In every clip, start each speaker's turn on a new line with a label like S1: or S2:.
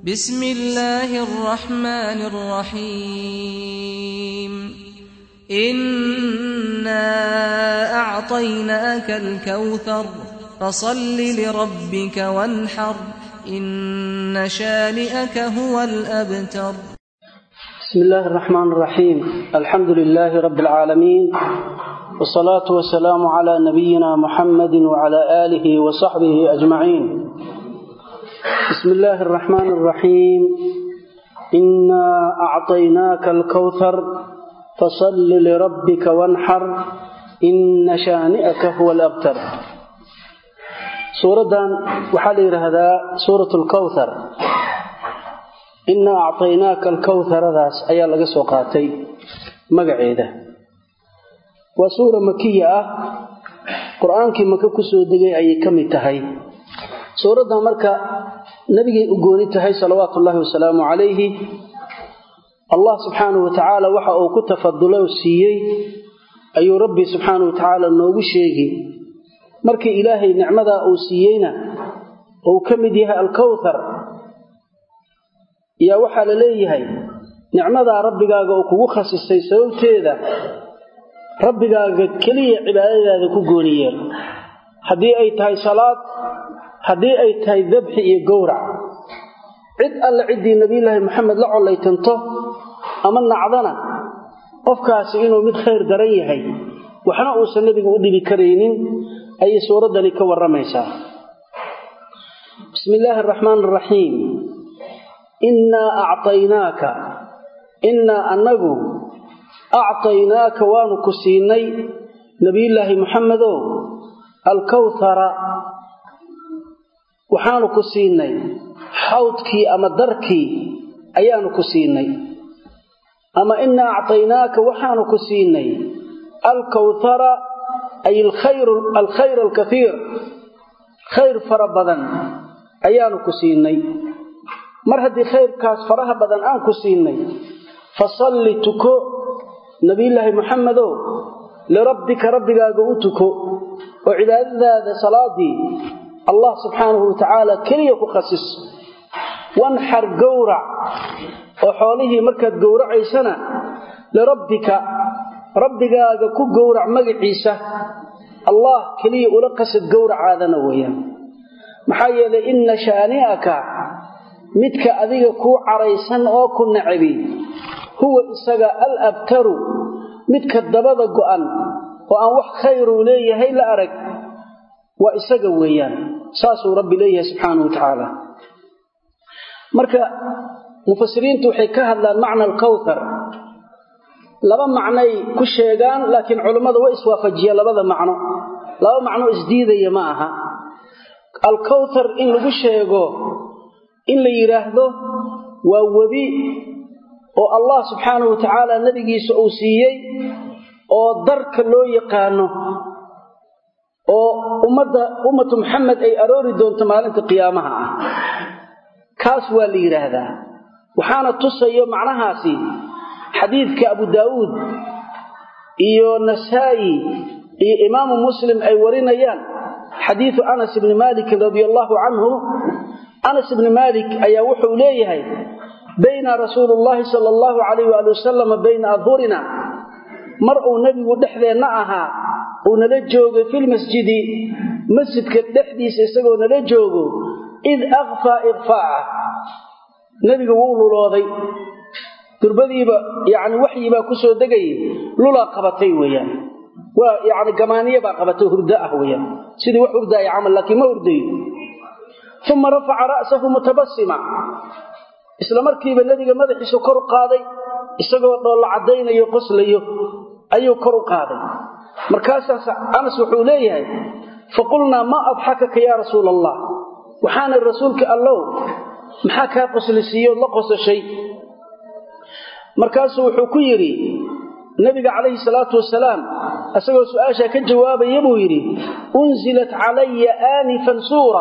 S1: بسم الله الرحمن الرحيم إنا أعطيناك الكوثر فصل لربك وانحر إن شانئك هو الأبتر
S2: بسم الله الرحمن الرحيم الحمد لله رب العالمين والصلاة والسلام على نبينا محمد وعلى آله وصحبه أجمعين بسم الله الرحمن الرحيم إنا أعطيناك الكوثر فصل لربك وانحر إن شانئك هو الأبتر سورة وحال هذا سورة الكوثر إنا أعطيناك الكوثر ذاس أيا لغا سوقاتي مقعيدة وسورة مكية قرآنك مكة كسو دقي أي كم تهي سورة مركة nabigay u gooni tahay salawaatu ullaahi wasalaamu calayhi allah subxaanahu wa tacaala waxa uu ku tafadulay oo siiyey ayuu rabbi subxaanahu wa tacaala noogu sheegi markii ilaahay nicmadaa uu siiyeyna uu ka mid yahay alkowthar yaa waxaa la leeyahay nicmadaa rabbigaaga uu kugu khasisay sababteeda rabbigaaga keliya cibaadadaada ku gooni yeel haddii ay tahay salaad haddii ay tahay dabxi iyo gowrac cid alle ciddii nebiyulaahi maxamed la collaytanto ama nacdana qofkaasi inuu mid khayr daran yahay waxna uusan nebigu u dhibi karaynin ayay suuraddani ka warramaysaa bismi illaahi araxmaan araxiim innaa actaynaaka innaa annagu actaynaaka waanu ku siinay nebiyullaahi maxamedow alkowthara waxaanu ku siinay xawdkii ama darkii ayaanu ku siinay ama inaa acطaynaaka waxaanu ku siinay alkowthara ay alkhayr alkaiir khayr fara badan ayaanu ku siinay mar haddii khayrkaas faraha badan aan ku siinay fasalli tuko nabiyulaahi muxamedow lirabbika rabbigaaga u tuko oo cibaadadaada salaadii allah subxaanahu watacaala keliya ku khasis wanxar gowrac oo xoolihii markaad gowracaysana lirabbika rabbigaaga ku gowrac magaciisa allah keliya ula qasad gowracaadana weeyaan maxaa yeelay inna shaani'aka midka adiga kuu caraysan oo ku nacabi huwa isaga al abtaru midka dabada go'an oo aan wax khayruu leeyahay la arag waa isaga weeyaan saasuu rabbi leeyahay subxaanahu wa tacaala marka mufasiriintu waxay ka hadlaan macna alkowthar laba macnay ku sheegaan laakiin culummada way iswaafajiyeen labada macno laba macno isdiidaya ma aha alkowthar in lagu sheego in la yidhaahdo waa webi oo allah subxaanahu wa tacaala nebigiisa uu siiyey oo darka loo yaqaano oo ummadda ummatu maxamed ay aroori doonto maalinta qiyaamaha ah kaas waa la yidhaahdaa waxaana tusayo macnahaasi xadiidka abu daawuud iyo nasaa'i iyo imaamu muslim ay warinayaan xadiidu anas ibni maalikin radia allaahu canhu anas ibni maalik ayaa wuxuu leeyahay bayna rasuulu llaahi sala allahu calayh waali wasalama bayna adhurina mar uu nebigu dhexdeenna ahaa uu nala joogay filmasjidi masjidka dhexdiisa isagoo nala joogo id akfaa ikfaaca nebiga wuu lulooday durbadiiba yani waxyibaa ku soo degayay lulaa qabatay weeyaan waa yani gamaaniya baa qabatay hurdo ah weeyaan sidii wax hurdaaya camal laakiin ma hurdayo uma rafaca ra'sahu mutabasima isla markiiba nebiga madaxiisu kor u qaaday isagoo dhoolla caddaynayo qoslayo ayuu kor u qaaday markaasaas anas wuxuu leeyahay faqulnaa maa adxakaka yaa rasuula allah waxaanay rasuulka allow maxaa kaa qoslisiiyood la qosashay markaasuu wuxuu ku yidhi nebiga calayhi salaatu wasalaam isagoo su-aashaa ka jawaabaya buu yidhi unzilat calaya aanifan suura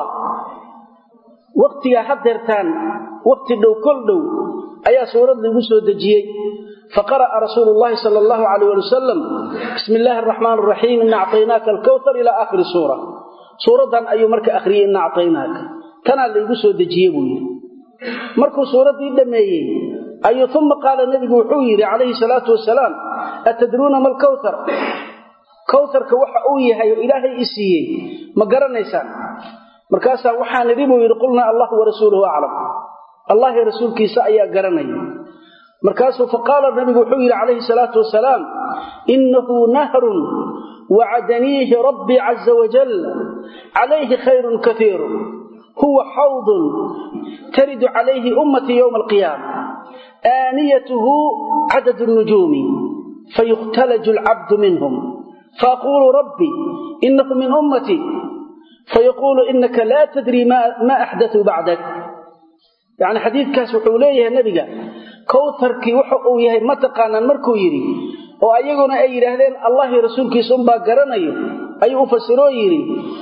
S2: wakhtigaa hadeertaan wakhti dhow kol dhow ayaa suurad liigu soo dejiyey faqara'a rasuulu llahi sala allahu calayh ali wasalam bismi illaahi araxmaan araxiim ina acطaynaaka alkowthar ilaa aakhiri suura suuraddan ayuu marka akhriyey ina acطaynaaka tanaa laygu soo dejiye buu yidhi markuu suuraddii dhammeeyey ayuu uma qaala nebigu wuxuu yidhi calayhi salaatu wasalaam atadruuna ma alkawthar kawtharka waxa uu yahay oo ilaahay i siiyey ma garanaysaan markaasaa waxaan idhi buu yidhi qulnaa allahu warasuuluhu aclam allahi rasuulkiisa ayaa garanaya markaasuu faqaala nabigu wuxuu yidhi calayhi salaatu wasalaam innahu nahrun wacadaniihi rabbii caza wajal calayhi khayrun kaiiru huwa xawdun taridu calayhi ummatii yowma alqiyaama aaniyatuhu cadad nujuumi fayukhtalaju alcabdu minhum faaqulu rabbi inahu min ummatii fayaquulu inaka laa tadrii ma axdatuu bacdak yacni xadiidkaas wuxuu leeyahay nebiga kawtarkii waxa uu yahay ma taqaanaan markuu yidhi oo ayaguna ay yidhaahdeen allahi rasuulkiisa unbaa garanayo ayuu u fasiroo yidhi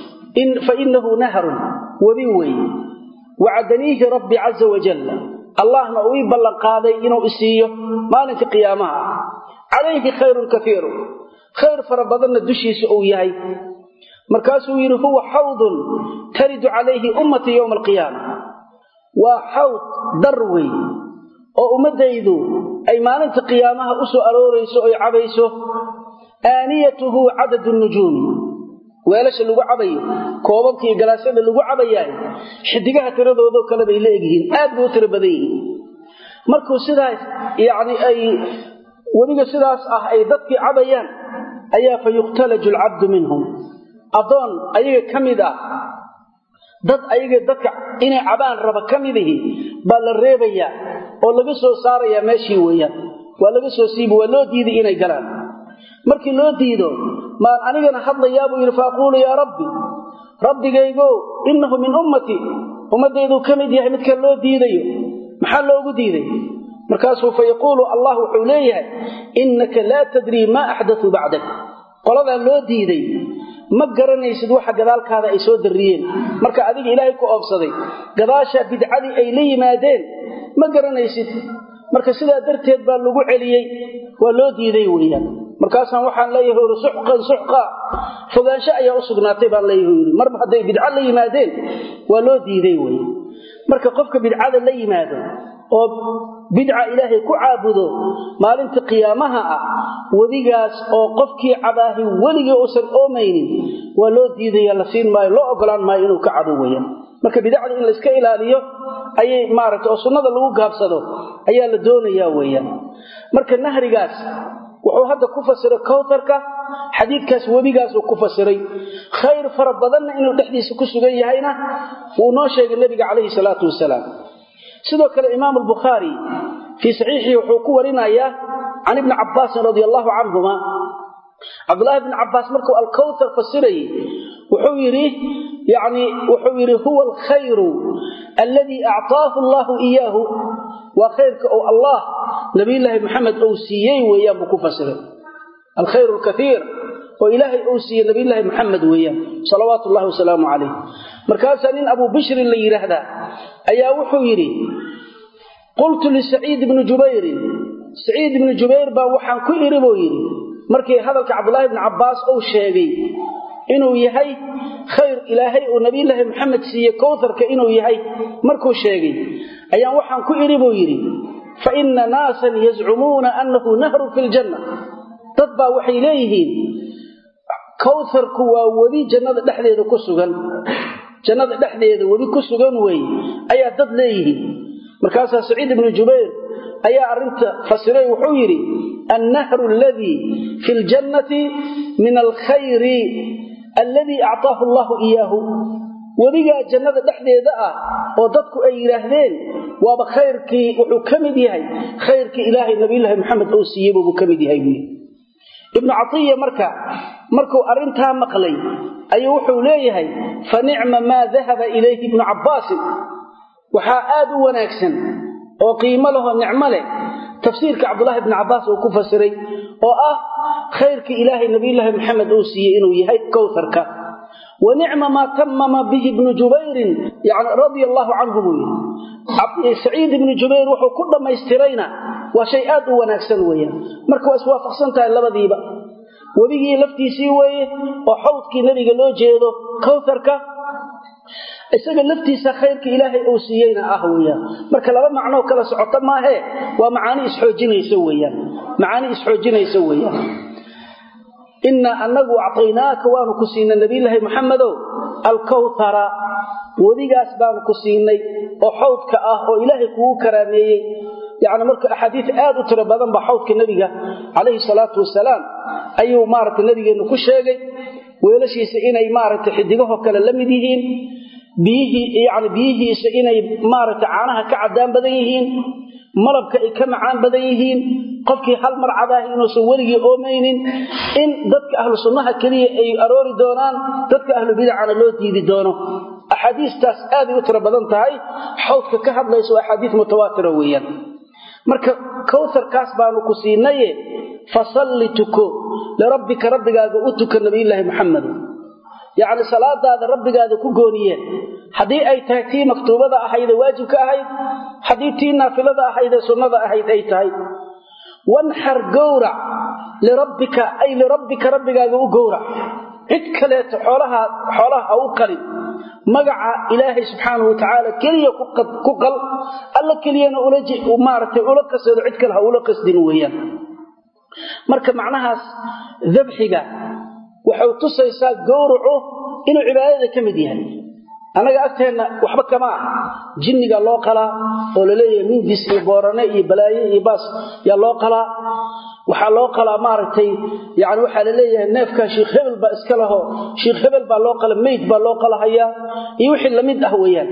S2: fa innahu nahrun webi weeye wacadaniihi rabbi caza wajal allahna uu ii ballanqaaday inuu isiiyo maalinka qiyaamaha ah calayhi khayrun kaiiru khayr fara badanna dushiisa uu yahay markaasuu yidhi huwa xawdun taridu calayhi ummatii yowma alqiyaama waa xawd dar wey oo ummaddaydu ay maalinta qiyaamaha u soo aroorayso oy cabayso aaniyatuhu cadadu nujuumi weelasha lagu cabayo koobabka iyo galaasyada lagu cabayaay xidigaha tiradoodoo kale bay la egyihiin aad bay u tiro badan yihiin markuu sidaas yacni ay weliga sidaas ah ay dadkii cabayaan ayaa fa yukhtalaju alcabdu minhum addoon ayaga ka mid ah dad ayaga dadka inay cabaan raba ka midihi baa la reebayaa oo laga soo saarayaa meeshii weeyaan waa laga soo siibi waa loo diiday inay galaan markii loo diido maan anigana hadlayaa buu yidhi faaquulu yaa rabbi rabbigaygo innahu min ummatii ummaddayduu ka mid yahay midkan loo diidayo maxaa loogu diiday markaasuu fa yaquulu allah wuxuu leeyahay innaka laa tadrii maa axdatuu bacdak qoladaa loo diiday ma garanaysid waxa gadaalkaada ay soo darriyeen marka adiga ilaahay ku oobsaday gadaashaa bidcadii ay la yimaadeen ma garanaysid marka sidaa darteed baa lagu celiyey waa loo diiday weeyaan markaasaan waxaan leeyahay uri suxqan suxqa fogaansho ayaa u sugnaatay baan leeyahay yidhi marba hadday bidco la yimaadeen waa loo diiday wey marka qofka bidcada la yimaado oo bidca ilaahay ku caabudo maalinta qiyaamaha ah wedigaas oo qofkii cabaahi weligii uusan oomaynin waa loo diidaya la siin maayo loo ogolaan maayo inuu ka cabo weyaan marka bidacda in layska ilaaliyo ayay maaragta oo sunnada lagu gaabsado ayaa la doonayaa weeyaan marka nahrigaas wuxuu hadda ku fasiray kawtarka xadiidkaas webigaasuu ku fasiray khayr fara badanna inuu dhexdiisa ku sugan yahayna wuu noo sheegay nebiga calayhi salaatu wasalaam sidoo kale imaam albukhaari fii saxiixihi wuxuu ku warinayaa can ibni cabbaasin radia allahu canhuma cabdulahi bni cabbaas markuu alkawtar fasirayey wuxuu yidhi yani wuxuu yidhi huwa alkhayru alladii actaahu allahu iyaahu waa khayrka oo allah nabiyulaahi maxamed ou siiyey weeyaan buu ku fasiray alkhayr lkaiir oo ilaahay uu siiyey nabiyulaahi maxamed weeyaan salawaatu llahi wasalaamu calayh markaasaa nin abuu bishrin la yidhaahdaa ayaa wuxuu yidhi qultu lisaciid ibni jubayrin saciid ibni jubayr baa waxaan ku idhi buu yidhi markii hadalka cabdulaahi bni cabbaas uu sheegay inuu yahay khayr ilaahay uu nabiyulaahi maxamed siiye kowtarka inuu yahay markuu sheegay ayaan waxaan ku idhi buu yidhi fa inna naasan yazcumuuna annahu nahrun fi ljanna dad baa waxay leeyihiin kowtarku waa webi jannada dhexdeeda ku sugan jannada dhexdeeda webi ku sugan weeye ayaa dad leeyihiin markaasaa saciid ibnu jubayr ayaa arrinta fasiray wuxuu yidhi annahru aladii fi ljannati min alkhayri alladii actaahu allahu iyaahu webigaa jannada dhexdeeda ah oo dadku ay yidhaahdeen waaba khayrkii wuxuu ka mid yahay khayrkii ilaahay nabiyulaahi maxamed uu siiyey buubuu ka mid yahay buui ibnu catiya marka markuu arrintaa maqlay ayuu wuxuu leeyahay fa nicma maa dahaba ilayhi ibnu cabbaasin waxaa aad u wanaagsan oo qiimo lahoo nicmo leh tafsiirka cabdulahi bni cabbaas uu ku fasiray oo ah khayrkii ilaahay nabiyulaahi maxamed uu siiyey inuu yahay kowtarka wa nicma maa tamama bihi ibnu jubayrin yani radia allaahu canhu buu yidhi saciid ibnu jubayr wuxuu ku dhammaystirayna waa shay aad u wanaagsan weeyaan marka waa iswaafaqsan tahay labadiiba webigii laftiisii weeye oo xawdkii nebiga loo jeedo kowtarka isaga laftiisa khayrka ilaahay uu siiyeyna ah weeyaan marka laba macnoo kala socota maahee waa macaani isxoojinaysa weeyaan macaani isxoojinaysa weeyaan innaa annagu actaynaaka waanu ku siinay nabiyulaahi maxamedow alkawthara wadigaas baanu ku siinay oo xawdka ah oo ilaahay kugu karaameeyey yacni marka axaadiid aad u tiro badan baa xawdka nebiga calayhi salaatu wasalaam ayuu maaragtay nabigeennu ku sheegay weelashiisa inay maaragtay xidigahoo kale la mid yihiin biyihii yani biyihiisa inay maaragtay caanaha ka caddaan badan yihiin malabka ay ka macaan badan yihiin qofkii hal mar cadaahi inuusan weligii oomaynin in dadka ahlu sunnaha keliya ay aroori doonaan dadka ahlu bidacana loo diidi doono axaadiistaas aaday u tiro badan tahay xawdka ka hadlaysa waa axaadiis mutawaatira weeyaan marka kawharkaas baanu ku siinaye fasalli tuko lirabbika rabbigaaga u tuka nabiyulaahi maxamed yacni salaadaada rabbigaada ku gooniyeen haddii ay tahay tii maktuubada ahaydee waajibka ahayd haddii tii naafilada ahaydee sunnada ahayd ay tahay wanxar gowrac lirabbika ay lirabbika rabbigaaga u gowrac cid kaleeto xoolaha xoolaha ha u qalin magaca ilaahay subxaanahu watacaala keliya ku qal alla keliyana maaragtay ula qasado cid kale ha ula qasdin weeyaan marka macnahaas dabxiga waxay tusaysaa gowracu inuu cibaadada ka mid yahay annaga agteenna waxba kama ah jinniga loo qalaa oo laleeyahay mindis iyo boorane iyo balaaye iyo baas yaa loo qalaa waxaa loo qalaa maaragtay yani waxaa laleeyahay neefkaa sheikh hebel baa iska laho sheikh hebel baa loo qala meyd baa loo qalahayaa iyo wixii lamid ah weeyaan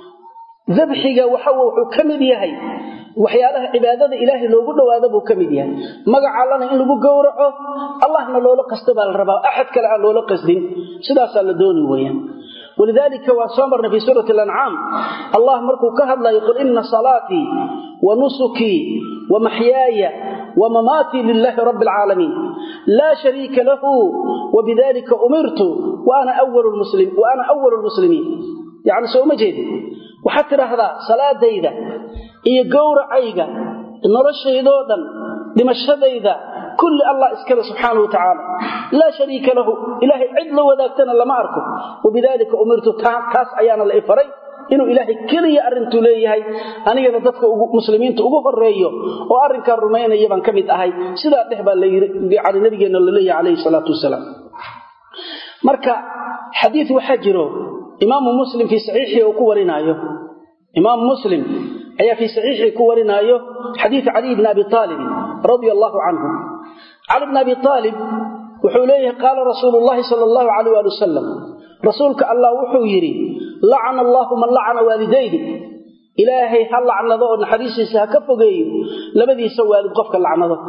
S2: dabxiga waxa wuxuu ka mid yahay waxyaalaha cibaadada ilaahay loogu dhowaado buu ka mid yahay magaca allana in lagu gowraco allahna loola qasto baa la rabaa axad kale aan loola qasdin sidaasaa la dooni weeyaan walidaalika waan soo marnay fii suurati alancaam allah markuu ka hadlayo qul ina salaatii wa nusukii wa maxyaaya wa mamaatii lilaahi rabbi alcaalamiin laa shariika lahu wabidalika umirtu wa ana awalu lmuslimiin yacni soo uma jeedin waxaad tidhaahdaa salaadayda iyo gowracayga noloshaydoo dhan dhimashadayda kulli allah iskale subxaana wa tacaala laa shariika lahu ilaahay cid la wadaagtana lama arko wabidaalika umirtu kaas ayaana la ifaray inuu ilaahay keliya arrintuu leeyahay anigana dadka muslimiinta ugu horeeyo oo arrinkaa rumaynaya baan ka mid ahay sidaa dheh baa layii nabigeenna la leeyahay calayhi salaatu wasalaam marka xadiid waxaa jiro imaamu muslim fii saxiixii uu ku warinaayo imaamu muslim ayaa fii saxiixii ku warinaayo xadiid caliy bni abi aalibin radia allaahu canhu cali bni abi aalib wuxuu leeyahay qaala rasuulu llaahi sala allahu calayh waali wasalam rasuulka allah wuxuu yidhi lacana allaahu man lacana waalidayhi ilaahay ha lacnado oo naxariistiisa ha ka fogeeyo labadiisa waalid qofka lacnado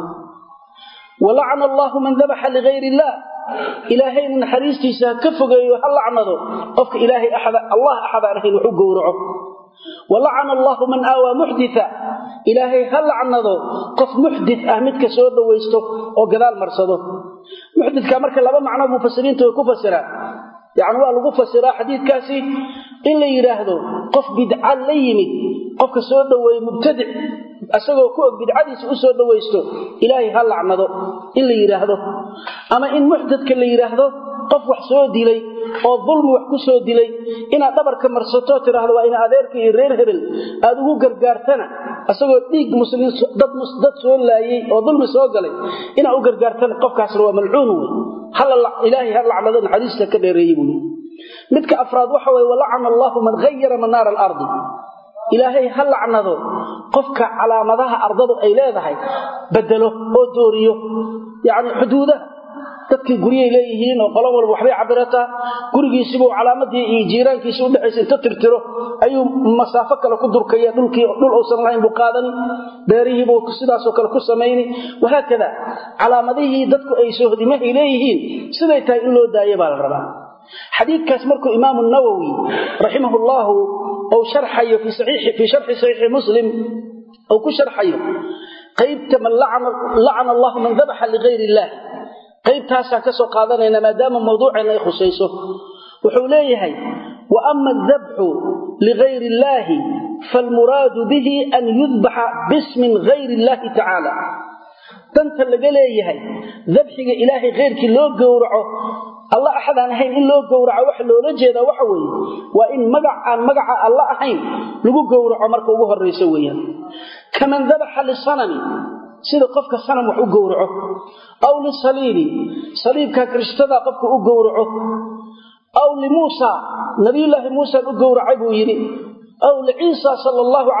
S2: wa lacana allaahu man dabaxa ligayr illaah ilaahayna naxariistiisa ha ka fogeeyo ha lacnado qofka ilaahay allah axadaan ahayn wax u gowraco wa lacana allaahu man aawaa muxdita ilaahay ha lacnado qof muxdit ah midka soo dhowaysto oo gadaal marsado muxdidka marka laba macno mufasiriintu way ku fasiraan yacni waa lagu fasiraa xadiidkaasi in la yidhaahdo qof bidca la yimid qofka soo dhoweeye mubtadic isagoo ku og bidcadiisa u soo dhowaysto ilaahay ha lacnado in la yidhaahdo ama in muxdadka la yidhaahdo qof wax soo dilay oo dulmi wax ku soo dilay inaad dhabarka marsato tidhaahdo waa ina adeerka iyo reer hebel aad ugu gargaartana isagoo dhiig muslimiin dad soo laayey oo dulmi soo galay inaad u gargaartana qofkaasna waa malcuun wey ilaahay ha lacnado naxariista ka dheereeyey buui midka afraad waxa weye walacana allaahu man hayara manaara alardi ilaahay ha lacnado qofka calaamadaha ardadu ay leedahay bedelo oo dooriyo yacni xuduudaha dadkii guryay leeyihiin oo qolo walba waxbay cabirataa gurigiisibuu calaamadii iyo jiiraankiisi udhexaysa inta tirtiro ayuu masaafo kale ku durkaya dhulkii dhul uusan lahayn buu qaadani beerihiibuu sidaasoo kale ku samayni wahaakada calaamadihii dadku ay soohdimahay leeyihiin siday tahay in loo daayo baa la rabaa xadiidkaas markuu imaamu nawowi raximah llaahu ou sharxayo fii sharxi saxiixi muslim ou ku sharxayo qaybta man lacana allahu man dabaxa ligayr illaah qaybtaasaan ka soo qaadanayna maadaama mawduuceena ay khusayso wuxuu leeyahay wa ama adabxu ligayri illaahi faalmuraadu bihi an yudbaxa bismin gayri illaahi tacaala danta laga leeyahay dabxiga ilaahay khayrkii loo gowraco alla axadaan ahayn in loo gowraco waxa loola jeedaa waxa weeye waa in magac aan magaca alla ahayn lagu gowraco marka ugu horraysa weeyaan kaman dabaxa lisanami sida qofka sanam wax u gowraco aw lisaliibi saliibka kirishtada qofka u gowraco aw limuusa nabiyullaahi muusaan u gowracay buu yidhi aw liciisa sala allahu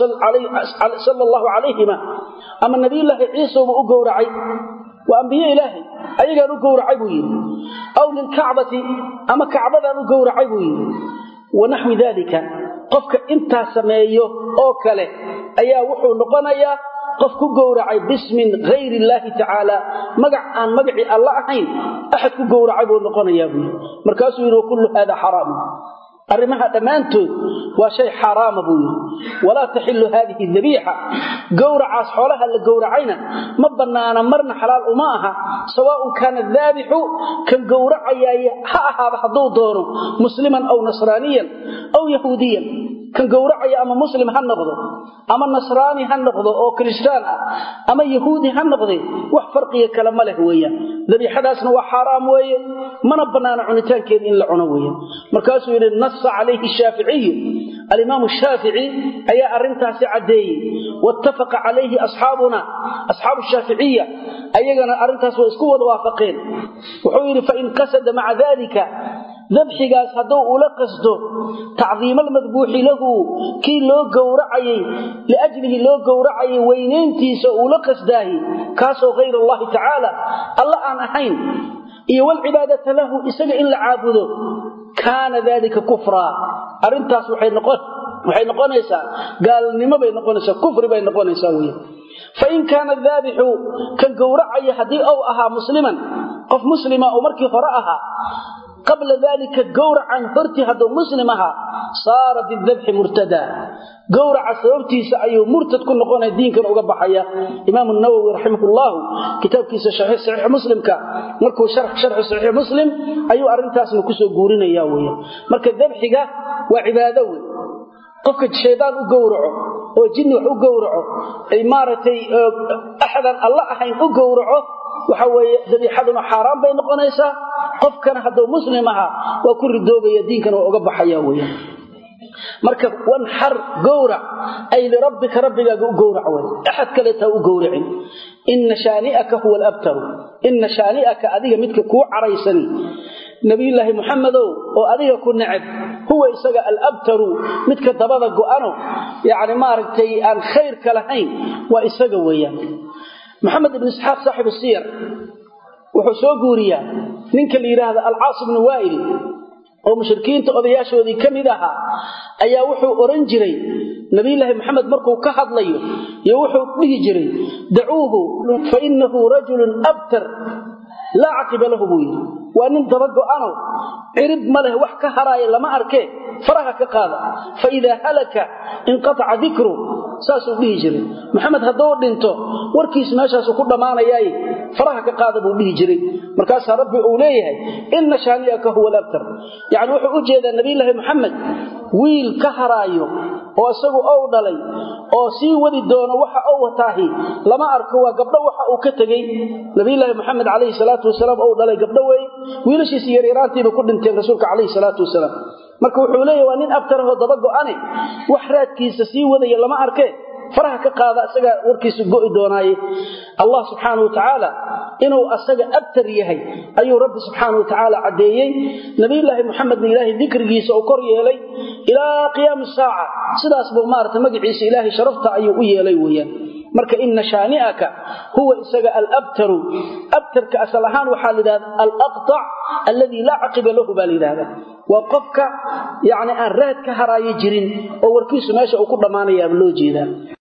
S2: calayhima ama nabiyullaahi ciisauba u gowracay waa ambiye ilaahay ayagaan u gowracay buu yidhi aw lilkacbati ama kacbadaan u gowracay buu yidhi wanaxwi daalika qofka intaa sameeyo oo kale ayaa wuxuu noqonayaa qof ku gowracay bismin hayri illaahi tacaala magac aan magacii alla ahayn axad ku gowracay buu noqonayaa buu yidhi markaasuu yidhi wakullu haada xaraamu arrimaha dhammaantood waa shay xaaraama buu yidhi walaa taxilu haadihi dabiixa gowracaas xoolaha la gowracayna ma bannaana marna xalaal uma aha sawaaun kaana daabixu kan gowracayaay ha ahaaba hadduu doono musliman aw nasraaniyan aw yahuudiyan kan gowracaya ama muslim ha noqdo ama nasraani ha noqdo oo kiristaan ah ama yahuudi ha noqde wax farqiga kale ma leh weeyaan dabiixadaasna waa xaaraam weeye mana bannaana cunitaankeeda in la cuno weeyaan markaasuu yidhi nasa calayhi shaaficiyu alimaamu shaafici ayaa arrintaasi caddeeyey wattafaqa calayhi asxaabuna asxaabu shaaficiya ayagana arrintaas waa isku wada waafaqeen wuxuu yidhi fain qasada maca dalika dabxigaas hadduu ula qasdo tacdiimalmadbuuxi lahu kii loo gowracayey liajlihi loo gowracayay weynayntiisa uula qasdaahi kaasoo hayr allahi tacaala alla aan ahayn iyo walcibaadata lahu isaga in la caabudo kaana dalika kufraa arrintaas waxay noqonaysaa gaalnimo bay noqonaysaa kufri bay noqonaysaa wey fain kaana daabixu kan gowracaya haddii ou ahaa musliman qof muslima oo markii hore ahaa qabla dalika gowracan hortii hadduu muslim ahaa saara bidabxi murtadaa gowraca sababtiisa ayuu murtad ku noqonaya diinkan uga baxaya imaam nawowi raximahullahu kitaabkiisa saxiix muslimka markuu sharxi saxiix muslim ayuu arrintaasna kusoo guurinaya wey marka dabxiga waa cibaado wey qofka shaydaan u gowraco oo jinni wax u gowraco ay maaragtay axadaan alla ahayn u gowraco waxa weeye dabiixaduna xaaraan bay noqonaysaa qofkana hadduu muslim ahaa waa ku ridoobaya diinkana waa uga baxaya weya marka wanxar gowrac ay lirabbika rabbigaaga u gowrac wey axad kaleetaa u gowracin ina shaani'aka huwa alabtaru ina shaani'aka adiga midka kuu caraysani nabiyulaahi muxamedow oo adiga ku neceb huwa isaga alabtaru midka dabada go'ano yacni maaragtay aan khayrka lahayn waa isaga weeyaan maxamed ibn isxaaq saaxibu siyar wuxuu soo guuriyaa ninka la yidhaahda alcaas ibnu waa'il oo mushrikiinta odayaashoodii ka mid ahaa ayaa wuxuu odhan jiray nabiyulaahi maxamed markuu ka hadlayo iyo wuxuu dhihi jiray dacuuhu fa innahu rajulun abtar laa caqiba lahu buu yidhi waa nin daba go'ano cirib ma leh wax ka haraaya lama arkee faraha ka qaada fa idaa halaka inqataca dikru saasuu dhihi jiray maxamed hadduu dhinto warkiis meeshaasuu ku dhammaanayaaye faraha ka qaada buu dhihi jiray markaasaa rabbi uu leeyahay inna shaani'aka huwa alabtar yacni wuxuu u jeedaa nabiyulaahi maxamed wiil ka haraayo oo isagu ou dhalay oo sii wadi doono waxa ou wataahi lama arko waa gabdho waxa uu ka tegey nabiyulaahi maxamed calayhi salaatu wasalaam ou dhalay gabdho weeye wiilashiisi yaryaraantiiba ku dhinteen rasuulka calayhi salaatu wasalaam marka wuxuu leeyahy waa nin abtarahoo daba go'ane wax raadkiisa sii wadaya lama arkee faraha ka qaada isagaa warkiisu go'i doonaaye allah subxaanau watacaala inuu asaga abtar yahay ayuu rabbi subxaana wa tacaala caddeeyey nabiyulaahi muxamedna ilaahay dikrigiisa uu kor yeelay ilaa qiyaami saaca sidaas buu maarata magaciisa ilaahay sharafta ayuu u yeelay weeyaan marka ina shaani'aka huwa isaga alabtaru abtarka asal ahaan waxaa la yidhahda alaqtac alladii laa caqiba lahu baa la yidhahda waa qofka yacni aan raad ka haraayo jirin oo warkiisu meesha uu ku dhammaanayaaba loo jeedaa